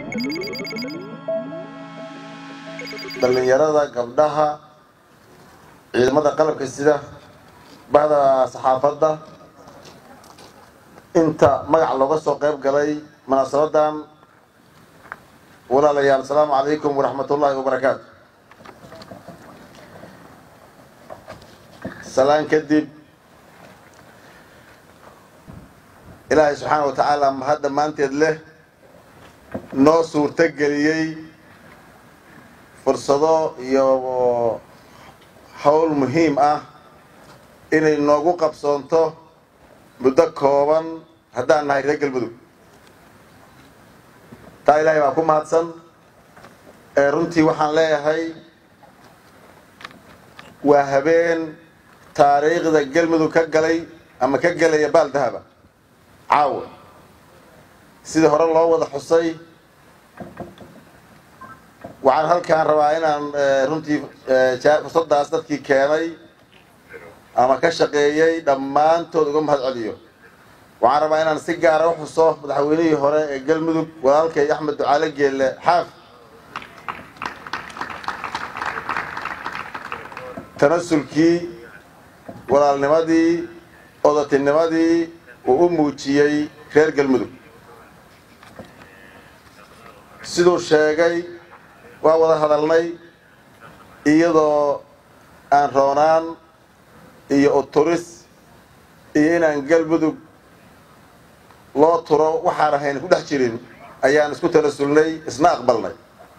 dhallinyarada gabdhaha ciidamada qalabka sida bahda saxaafadda inta magac looga soo qayb galay munaasabadan walaalayaal asalaamu calaykum waraxmat ullaahi wabarakaatu salaan kadib ilaahay subxaana wa tacaala mahad dhammaanteed leh noo suurto geliyey fursado iyo howl muhiim ah inay noogu qabsoonto muddo kooban haddaan nahay reer galmudug taa ilaahay baa ku mahadsan ee runtii waxaan leeyahay waa habeen taariikhda galmudug ka galay ama ka gelaya baal dahaba caawa sidii hore loo wada xusay waxaan halkaan rabaa inaan runtii fursadaas dadkii keenay ama ka shaqeeyey dhammaantood uga mahad celiyo waxaan rabaa inaan si gaara u xuso madaxweynihii hore ee galmudug walaalkay axmed ducaale geelle xaaf tanasulkii walaalnimadii odatinimadii uu u muujiyey reer galmudug siduu sheegay waa wada hadalnay iyadoo aan roonaan iyo uturis iyo inaan galmudug loo turo waxaan ahayn ku dhex jirin ayaan isku tanasulnay isna aqbalnay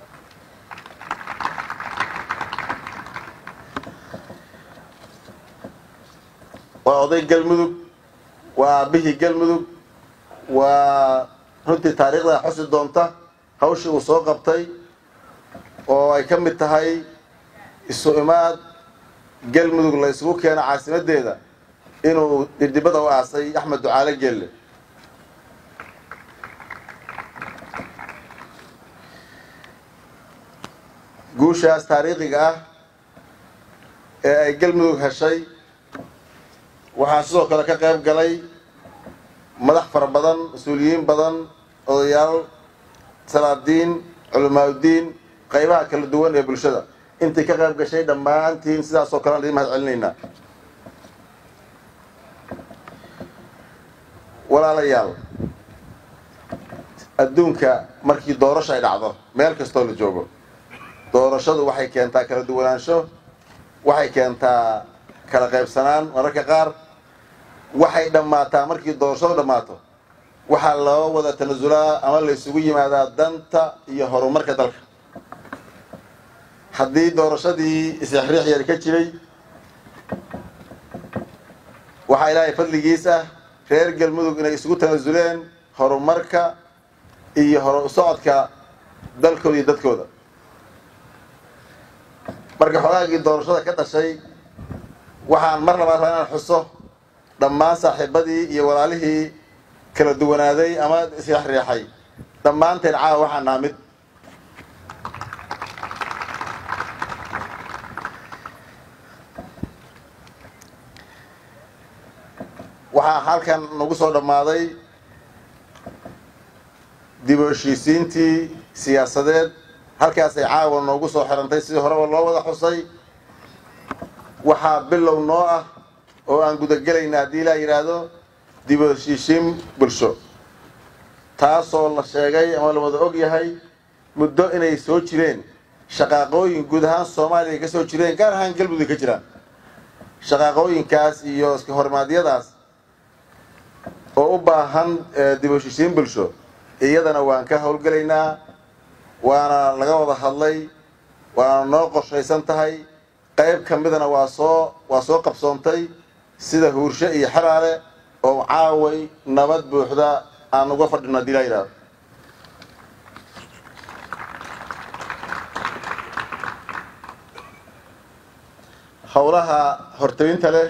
waa oday galmudug waa aabihii galmudug waa runtii taariikhda xusi doonta hawshii uu soo qabtay oo ay ka mid tahay isu imaad galmudug la isugu keeno caasimadeeda inuu dhidibada u aasay axmed ducaale gelle guushaas taariikhiga ah ee ay galmudug heshay waxaa sidoo kale ka qayb galay madax fara badan mas-uuliyiin badan odayaal salaadiin culamaauddiin qaybaha kala duwan ee bulshada intay ka qayb gashay dhammaantiin sidaasoo kale aan idiin mahad celinaynaa walaalayaal adduunka markii doorasho ay dhacdo meel kastoo la joogo doorashadu waxay keentaa kala duwanaansho waxay keentaa kala qaybsanaan mararka qaar waxay dhammaataa markii doorashadu dhammaato waxaa loo wada tanasulaa ama la isugu yimaadaa danta iyo horumarka dalka haddii doorashadii isexriix yar ka jiray waxaa ilaahay fadligiis ah reer galmudug inay isugu tanasuleen horumarka iyo hor socodka dalkooda iyo dadkooda marka xogaagii doorashada ka dhashay waxaan mar labaad rabaa inaan xuso dhammaan saaxiibadii iyo walaalihii kala duwanaaday ama isexriixay dhammaanteen caawa waxaan naha mid waxaa halkan nagu soo dhammaaday dib u heshiisiintii siyaasadeed halkaasay caawa noogu soo xirantay sidii horeba loo wada xusay waxaa bilow noo ah oo aan gudagelayna haddii ilaa yidhaahdo dib u heshiisiin bulsho taasoo la sheegay ama la wada og yahay muddo inay soo jireen shaqaaqooyin guud ahaan soomaaliya ka soo jireen gaar ahaan galmudug ka jiraan shaqaaqooyinkaas iyo iska hormaadyadaas oo u baahan dib u heshiisiin bulsho iyadana waan ka howlgelaynaa waana laga wada hadlay waana noo qorshaysan tahay qayb ka midana waa soo waa soo qabsoontay sida huursho iyo xeraale oo caaway nabad buuxda aan uga fadhino hadii laa yidhahdo howlaha hortayinta leh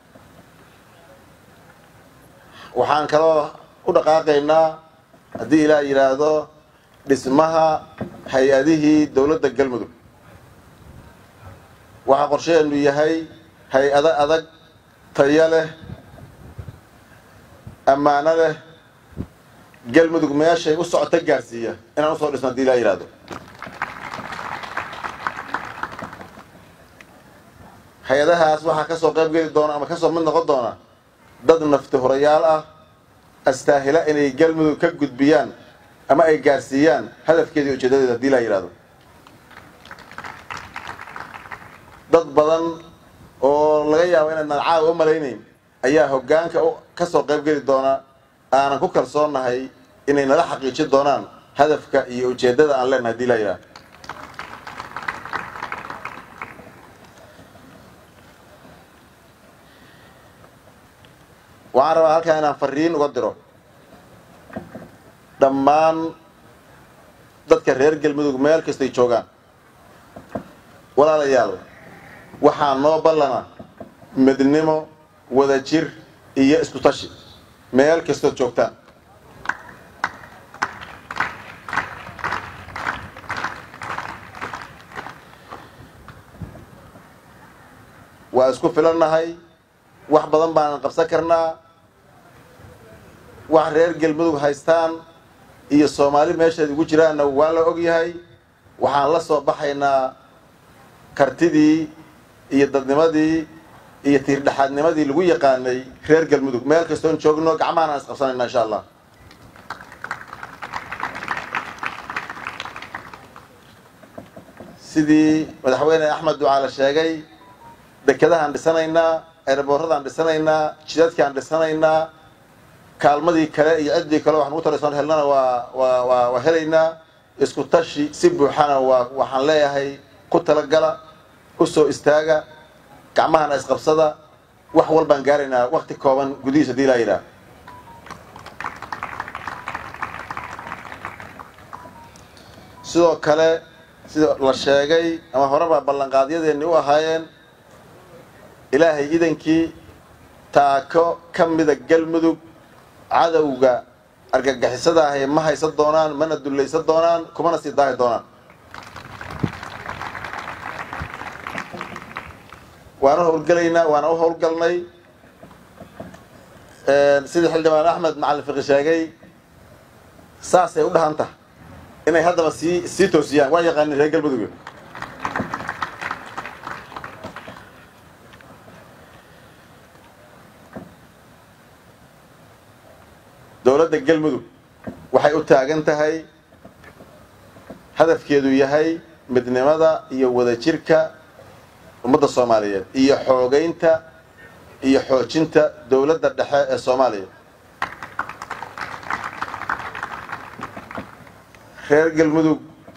waxaan kaloo u dhaqaaqaynaa haddii ilaa yidhaahdo dhismaha hay-adihii dowladda galmudug waxaa qorshaheenu yahay hay-ado adag tayo leh ammaano leh galmudug meeshay u socota gaarsiiya inaan usoo dhisno hadii laa yidhahdo hay-adahaas waxaa kasoo qayb geli doona ama kasoo mid noqon doona dad nafti hurayaal ah astaahila inay galmudug ka gudbiyaan ama ay gaarsiiyaan hadafkeeda iyo ujeedadeeda hadii laa yidhahdo dad badan oo laga yaabo inaadnaan caawa u malaynayn ayaa hoggaanka kasoo qayb geli doona aanan ku kalsoonahay inay nala xaqiijin doonaan hadafka iyo ujeeddada aan leenahay hadii laa yidhahdo waxaan rabaa halkaa inaan fariin uga diro dhammaan dadka reer galmudug meel kastay joogaan walaalayaal waxaa noo ballana midnimo wadajir iyo isku tashi meel kastood joogtaan waa isku filannahay wax badan baanan qabsan karnaa wax reer galmudug haystaan iyo soomaali meeshaed ugu jiraanna waa la og yahay waxaan la soo baxaynaa kartidii iyo dadnimadii iyo tiirdhexaadnimadii lagu yaqaanay reer galmudug meel kastoon joogno gacmahan aan isqabsanayna insha allah sidii madaxweyne axmed ducaale sheegay dekedahaan dhisanaynaa eeraboorradaan dhisanaynaa jidadkaan dhisanaynaa kaalmadii kale iyo ciddii kale waxaan ugu taraysoon helnana waa waa waa waa helaynaa isku tashi si buuxana waa waxaan leeyahay ku talagala u soo istaaga gacmahana isqabsada wax walbaan gaaraynaa wakti kooban gudihiis hadii laa yidhaah sidoo kale sida la sheegay ama horeba ballanqaadyadeenni u ahaayeen ilaahay idankii taako ka mida galmudug cadowga argagixisada ahi ma haysan doonaan mana dullaysan doonaan kumana sii daahi doonaan waana howlgelaynaa waana u howlgalnay sidii xildhibaan axmed macalin fiqi sheegay saasay u dhahan tahay inay haddaba sii sii toosiyaan waa yaqaanin reer galmudug dowladda galmudug waxay u taagan tahay hadafkeedu yahay midnimada iyo wadajirka ummadda soomaaliyeed iyo xoogeynta iyo xoojinta dowladda dhexe ee soomaaliya reer galmudug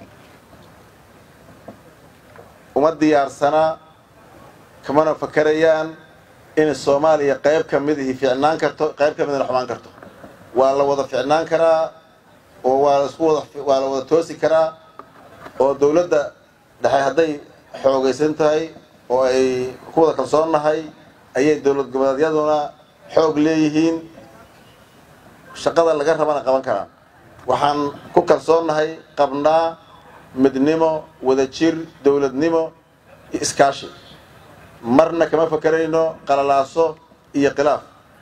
uma diyaarsanaa kamana fakarayaan in soomaaliya qayb ka mid ihi ficnaan karto qayb ka midna xumaan karto waa la wada ficnaan karaa oo waa la isku wada waa la wada toosi karaa oo dowladda dhexe hadday xoogaysan tahay oo ay ku wada kalsoonnahay ayay dowlad goboleedyaduna xoog leeyihiin shaqada laga rabana qaban karaa waxaan ku kalsoonnahay qabnaa midnimo wadajir dowladnimo iyo iskaashi marna kama fakerayno qalalaaso iyo khilaaf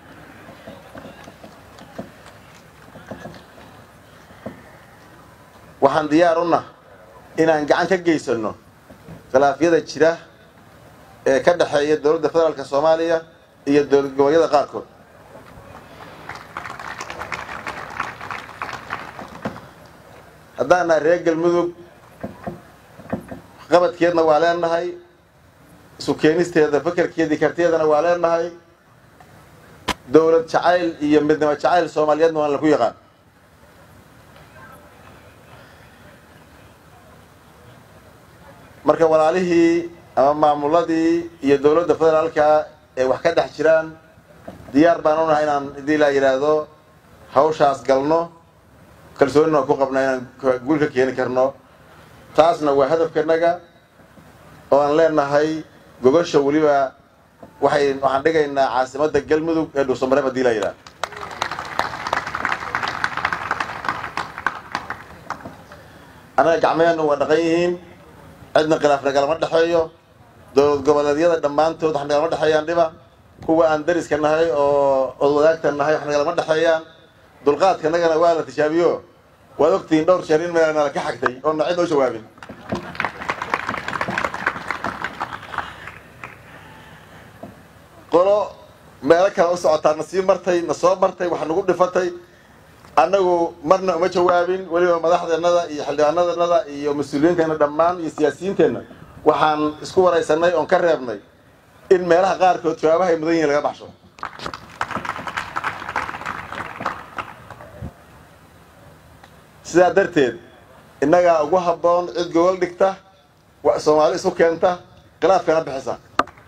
waxaan diyaar u nah inaan gacan ka geysano khilaafyada jira ee ka dhexeeya dowladda federaalka soomaaliya iyo dowlad goboleedyada qaarkood haddaan nahay reer galmudug qabadkeedna waa leenahay isu keenisteeda fakerkeedii kartiyeedana waa leenahay dowlad jacayl iyo midnimo jacayl soomaaliyeedna waan laku yaqaan marka walaalihii ama maamuladii iyo dowladda federaalka ee wax ka dhex jiraan diyaar baan u nahay inaan hadii laa yidhaahdo hawshaas galno kalsoonina waan ku qabnaa inaan guul ka keeni karno taasna waa hadafkanaga oo aan leenahay gogosha weliba waxay waxaan dhigaynaa caasimadda galmudug ee dhuusamareeb hadii laa yidhahdo annaga gacmeheennu waa dhaqan yihiin cidna khilaaf nagalama dhexeeyo dowlad goboleedyada dhammaantood wax nagalama dhexeeyaan dhiba kuwa aan dariska nahay oo od wadaagta nahay wax nagalama dhexeeyaan dulqaadka nagana waa la tishaabiyo waad ogtihiin dhowr jeer in meel nala ka xagtay oo na cid oo jawaabin qolo meelo kale u socotaa na sii martay na soo martay wax nagu dhifatay annagu marna uma jawaabin weliba madaxdeennada iyo xildhibaanadeennada iyo mas-uuliyiinteenna dhammaan iyo siyaasiyiinteenna waxaan isku waraysanay oon ka reebnay in meelaha qaarkood jawaabaha ay mudan yihin laga baxsho sidaa darteed innagaa ugu habboon cid gogol dhigta soomaali isu keenta khilaafkana bixisa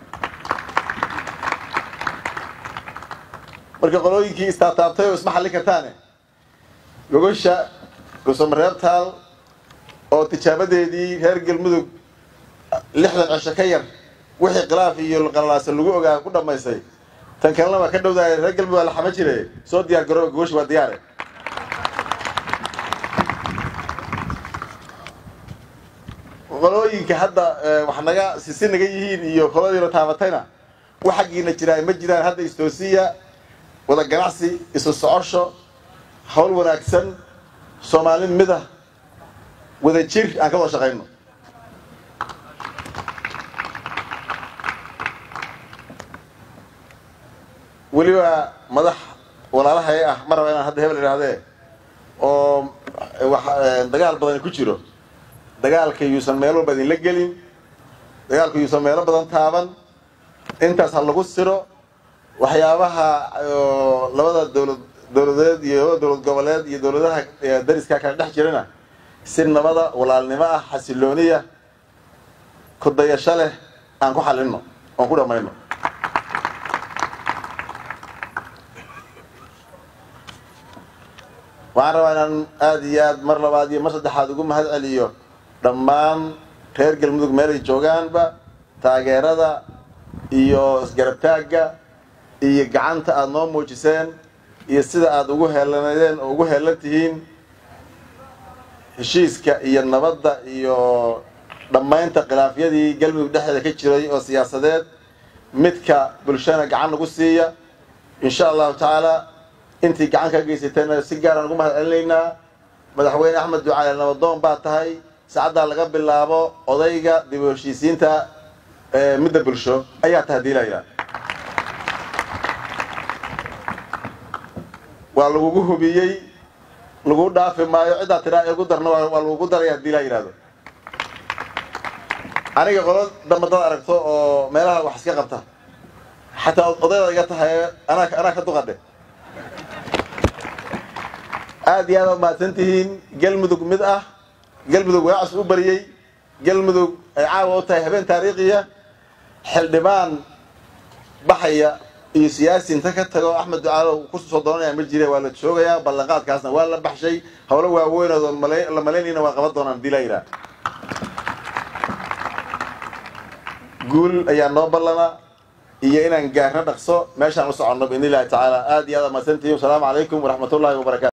marka qolooyinkii istaataabtay oo isma xallin kartaane gogosha gusamareebtaal oo tijaabadeedii reer galmudug lixdan cisho ka yar wixii khilaaf iyo qalalaasa lagu ogaa ku dhammaystay tan kalena waa ka dhowdaaya reer galmudug waa la xama jire soo diyaar garooba gogosha waa diyaare qolooyinka hadda wax naga sisi naga yihiin iyo qoladiina taabatayna wax xaggiina jiraan ma jiraan hadda istoosiya wada ganacsi isu socosho hawl wanaagsan soomaali mida wada jir aan ka wada shaqayno weliba madax walaalahay ah ma raba inaan hadda hebel idhaahdee oo wax dagaal badani ku jiro dagaalka yuusan meel walba idinla gelin dagaalka yuusan meelo badan taaban intaas ha lagu siro waxyaabaha labada dowlad dowladeed iyo labada dowlad goboleed iyo dowladaha dariska kala dhex jirana si nabada walaalnimo ah xasilooniya kudayasho leh aan ku xalinno oon ku dhammayno waxaan rabaa inaan aada iyo aad mar labaad iyo mar saddexaad ugu mahad celiyo dhammaan reer galmudug meelay joogaanba taageerada iyo isgarabtaagga iyo gacanta aada noo muujiseen iyo sida aada ugu heelanadeen oo ugu heelan tihiin heshiiska iyo nabadda iyo dhammaynta khilaafyadii galmudug dhexdeeda ka jiray oo siyaasadeed midka bulshana gacan nagu siiya insha allahu tacaala intii gacan ka geysateenna si gaaraan ugu mahad celinaynaa madaxweyne axmed ducaale nabadoon baa tahay saacaddaa laga bilaabo odayga dib u heshiisiinta midda bulsho ayaa tahay diilayla waa lagugu hubiyey lagu dhaafi maayo ciddaa tidhaa igu darna waa lagugu daraya hadii laa yidhahdo aniga qolo damba dad aragto oo meelaha wax iska qabta xataa odayda iga tahay anaa anaa ka duqadhe aada iyo aad aad mahadsan tihiin galmudug mid ah galmudug waacas u bariyey galmudug ay caawa u tahay habeen taariikhiya xildhibaan baxaya iyo siyaasi inta ka tago axmed ducaalo kusoo doonanaya ma jire waa la joogayaa ballanqaadkaasna waa la baxshay howlo waaweynoodo la malaynayna waa qaban doonaan hadii laa yidhaha guul ayaa noo ballana iyo inaan gaarno dhaqso meeshaan u soconno biidn illahi tacaala aada iyo aad mahadsantihiin wasalaamu calaykum waraxmat ullahi wabarakatu